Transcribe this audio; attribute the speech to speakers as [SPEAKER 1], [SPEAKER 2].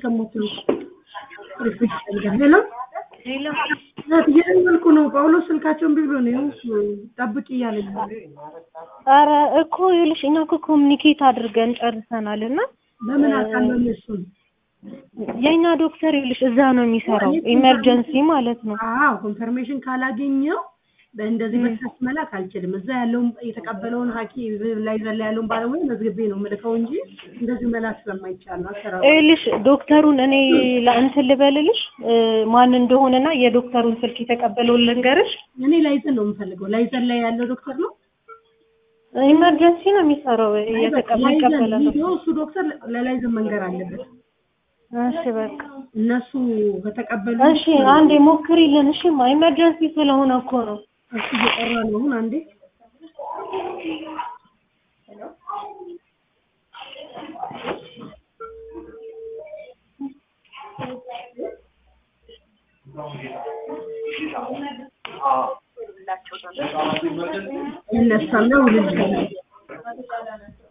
[SPEAKER 1] እስከሞት ነው ሪፍሬሽ ሄሎ
[SPEAKER 2] ሄሎ
[SPEAKER 1] እየደወልኩ ነው ጳውሎስ ስልካቸውን እምቢ ብሎ ነው ይኸው ጠብቂ እያለኝ ነው
[SPEAKER 2] ኧረ እኮ ይኸውልሽ እኛ እኮ ኮሚኒኬት አድርገን ጨርሰናል እና
[SPEAKER 1] በምን አውቃለሁ እኔ እሱን
[SPEAKER 2] የእኛ ዶክተር ይኸውልሽ እዛ ነው የሚሰራው ኢመርጀንሲ ማለት ነው
[SPEAKER 1] አዎ ኮንፈርሜሽን ካላገኘው እንደዚህ በስልክ መላክ አልችልም። እዛ ያለውን የተቀበለውን ሐኪም ላይ ዘላ ያለውን ባለሙያ መዝግቤ ነው የምልከው እንጂ እንደዚህ መላክ ስለማይቻል ነው አሰራሩ።
[SPEAKER 2] ይኸውልሽ ዶክተሩን እኔ ለእንትን ልበልልሽ እ ማን እንደሆነና የዶክተሩን ስልክ የተቀበለውን ልንገርሽ።
[SPEAKER 1] እኔ ላይዘን ነው የምፈልገው። ላይዘን ላይ ያለው ዶክተር ነው
[SPEAKER 2] ኢመርጀንሲ ነው የሚሰራው የተቀበለ
[SPEAKER 1] ላይዘን
[SPEAKER 2] ነው።
[SPEAKER 1] ቪዲዮ እሱ ዶክተር ለላይዘን መንገር አለበት።
[SPEAKER 2] እሺ በቃ
[SPEAKER 1] እነሱ ከተቀበሉ
[SPEAKER 2] እሺ አንዴ ሞክሪልን። እሺማ ኢመርጀንሲ ስለሆነ እኮ ነው።
[SPEAKER 1] እሱ እየጠራ ነው አሁን አንዴ ይነሳል ነው ልጅ